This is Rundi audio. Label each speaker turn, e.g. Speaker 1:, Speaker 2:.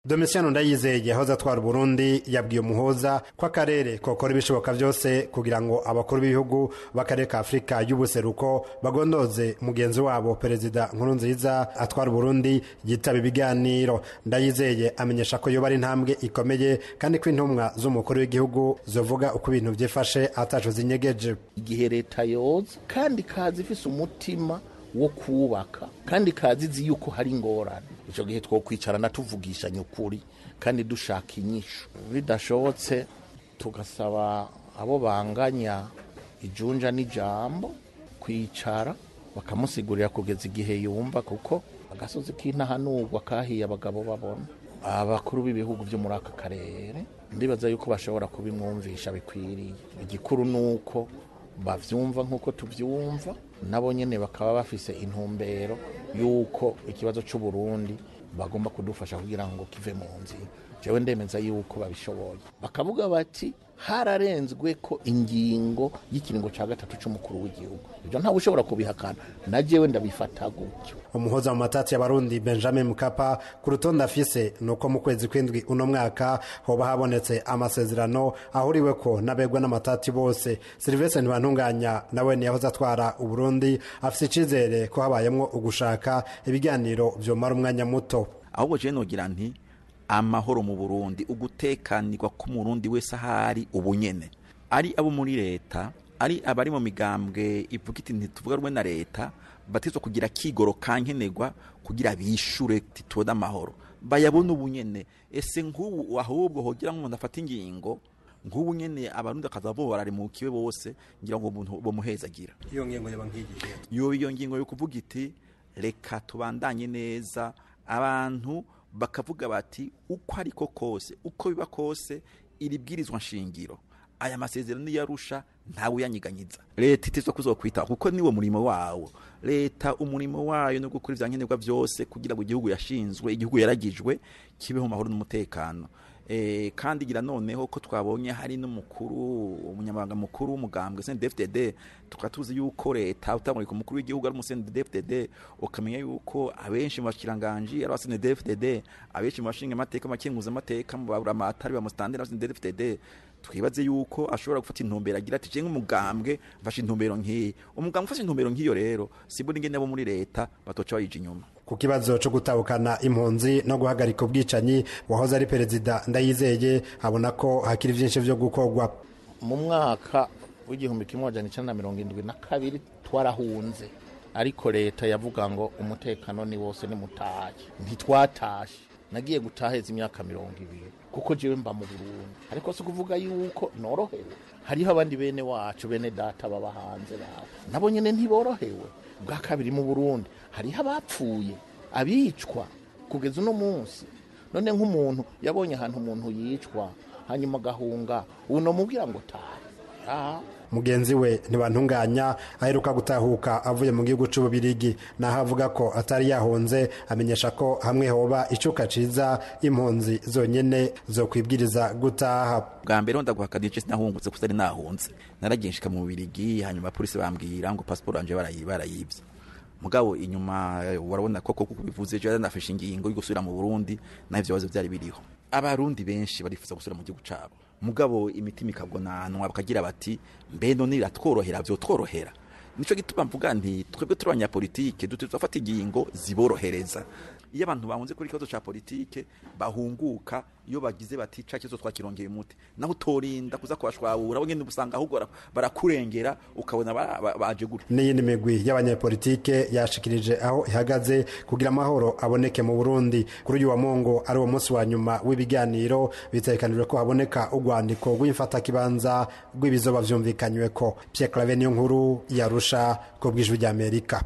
Speaker 1: Domitiano Ndayizeye yahoze atwara Burundi yabwiye umuhoza ko akarere kokora ibishoboka byose kugira ngo abakuru b'ibihugu b'akarere ka Afurika y'ubuseruko bagondoze mugenzi wabo perezida Nkurunziza atwara Burundi yitaba ibiganiro Ndayizeye amenyesha ko yoba ari intambwe ikomeye kandi ko intumwa z'umukuru w'igihugu zovuga uko ibintu vyifashe ataco zinyegeje
Speaker 2: igihe leta yoza kandi kazi ifise umutima wo kubaka kandi kazi izi yuko hari ingorane icyo gihe twokwicarana tuvugishanya ukuri kandi dushaka inyishu bidashobotse tugasaba abo banganya ijunja n'ijambo kwicara bakamusigurira kugeza igihe yumva kuko agasozi k'intahanurwa kahiye abagabo babona abakuru b'ibihugu byo muri aka karere ndibaza yuko bashobora kubimwumvisha bikwiriye igikuru ni uko bavyumva nk'uko tuvyumva nabo nyene bakaba bafise intumbero y'uko ikibazo c'uburundi bagomba kudufasha kugira ngo kive mu nzira jewe ndemeza yuko babishoboye bakavuga bati hararenzwe ko ingingo y'ikiringo ca gatatu c'umukuru w'igihugu ivyo ntawe ushobora kubihakana na jewe ndabifata gutyo
Speaker 1: umuhoza mu matati y'abarundi benjamin mukapa ku rutonde afise nuko mu kwezi kw'indwi uno mwaka hoba habonetse amasezerano ahuriweko n'abegwa n'amatati bose silivestre ntibantunganya nawe niyahoze atwara uburundi afise icizere ko habayemwo ugushaka ibiganiro vyomara umwanya muto
Speaker 3: ahubwo jewe nogira nti amahoro mu burundi ugutekanirwa k'umurundi wese ahari ubunyene ari abo muri leta ari abari mu migambwe ivuga iti ntituvuga rumwe na leta batizwa kugira kigoro kankenerwa kugira bishure titode amahoro bayabona ubunyene ese nk'ubu ahubwo hogira nk'umuntu afata ingingo nk'ubu nyene abarundi akaza bo bararimukiwe bose ngira ngo umuntu bomuhezagira
Speaker 1: iyo ngingo yoba nk'igihe
Speaker 3: yo iyo ngingo yo kuvuga iti reka tubandanye neza abantu bakavuga bati uko ariko kose uko biba kose iri bwirizwa nshingiro aya masezerano yarusha ntawe uyanyiganyiza leta itizwa kuzokwita kuko niwo murimo wawo leta umurimo wayo no gukora ivyankenerwa vyose kugira ngo igihugu yashinzwe igihugu yaragijwe kibeho mu mahoro n'umutekano eh, kandi gira noneho ko twabonye hari n'umukuru umunyamabanga mukuru w'umugambwe CNDD-FDD tukaba tuzi yuko leta utamurika umukuru w'igihugu ari CNDD-FDD ukamenya yuko abenshi mu bashikiranganji ari CNDD-FDD abenshi mu bashinga amateka makenguza amateka mu baburamatari ba mustandera CNDD-FDD twibaze yuko ashobora gufata intumbero agira ati je nk'umugambwe mfashe intumbero nk'iyi umugambwe ufashe intumbero nk'iyo rero sibura ingene abo muri leta batoca bayija inyuma
Speaker 1: ku kibazo cyo gutahukana impunzi no guhagarika ubwicanyi wahoze ari perezida ndayizeye abona ko hakiri byinshi byo gukorwa
Speaker 2: mu mwaka w'igihumbi kimwe amajana icenda na mirongo indwi na kabiri twarahunze ariko leta yavuga ngo umutekano ni wose nimutahe ntitwatashe nagiye gutaheza imyaka mirongo ibiri kuko jewe mba mu Burundi ariko si kuvuga yuko norohewe hariho abandi bene wacu bene data baba hanze bawe nabo nyene ntiborohewe bwa kabiri mu Burundi hariho abapfuye abicwa kugeza uno munsi none nk'umuntu yabonye ahantu umuntu yicwa hanyuma agahunga uno mubwira ngo taha
Speaker 1: mugenzi we ntibantunganya aheruka gutahuka avuye mu gihugu c'ububirigi naho avuga ko atari yahunze amenyesha ko hamwe hoba icuka ciza impunzi zonyene zo kwibwiriza gutaha
Speaker 3: bwa mbere ndaguhakana igice sinahungutse kuko ari nahunze naragiye nshika mu bubirigi hanyuma polisi bambwira ngo pasiporo yanje barayibye mugabo inyuma warabona koko kuko bivuze je nafashe ingingo yo gusubira mu Burundi naho ivyo bibazo vyari biriho abarundi benshi barifuza gusubira mu gihugu cabo mugabo imitima ikagonanwa bakagira bati mbe none iratworohera vyo tworohera nico gituma mvuga nti twebwe turi abanyapolitike dutafata ingingo ziborohereza iyo abantu bahunze kuri ikibazo ca politike bahunguka iyo bagize bati ca kibazo twakirongeye umuti naho utorinda kuza kubashwabura bo nyene usanga ahubwo barakurengera ukabona baje gutya
Speaker 1: n'iyindi migwi y'abanyapolitike yashikirije aho ihagaze kugira amahoro aboneke mu Burundi kuri uyu wa Mongo ari wo munsi wa nyuma w'ibiganiro bitegekanijwe ko haboneka urwandiko rw'imfatakibanza rw'ibizoba vyumvikanyweko Pierre Claver niyo nkuru yarusha ku bw'ijwi ry'Amerika